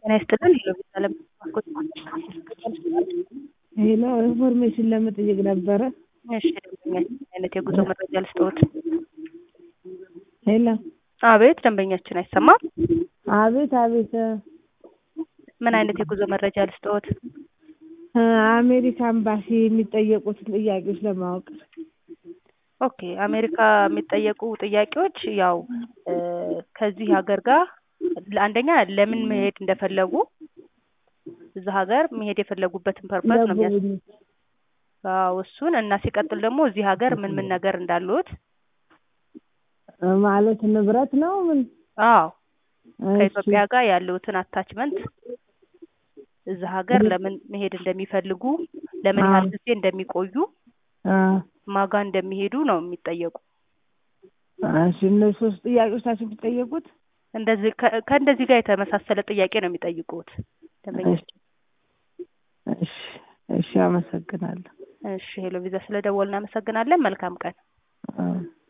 ጤና ይስጥልን ሄሎ ቪዛ ለመስኮት ሄሎ ኢንፎርሜሽን ለመጠየቅ ነበረ። እሺ ደንበኛችን ምን አይነት የጉዞ መረጃ ልስጥዎት? ሄሎ አቤት ደንበኛችን አይሰማም? አቤት አቤት ምን አይነት የጉዞ መረጃ ልስጥዎት? እ አሜሪካ ኤምባሲ የሚጠየቁትን ጥያቄዎች ለማወቅ ኦኬ አሜሪካ የሚጠየቁ ጥያቄዎች ያው እ ከዚህ ሀገር ጋር አንደኛ ለምን መሄድ እንደፈለጉ እዛ ሀገር መሄድ የፈለጉበትን ፐርፐዝ ነው የሚያስ ለጉብኝት አዎ እሱን እና ሲቀጥል ደግሞ እዚህ ሀገር ምን ምን ነገር እንዳሉት እ ማለት ንብረት ነው ምን? አዎ እሺ ከኢትዮጵያ ጋር ያለውትን አታችመንት እዛ ሀገር ለምን መሄድ እንደሚፈልጉ ለምን ያህል አዎ ጊዜ እንደሚቆዩ አ ማጋ እንደሚሄዱ ነው የሚጠየቁ እሺ እነዚህ ሶስት ጥያቄዎች ናቸው የሚጠየቁት? እንደዚህ ከ- ከእንደዚህ ጋር የተመሳሰለ ጥያቄ ነው የሚጠይቁት እሺ ደንበኛችን እሺ እሺ አመሰግናለሁ። እሺ ሄሎ ቪዛ ስለደወልን እናመሰግናለን መልካም ቀን አ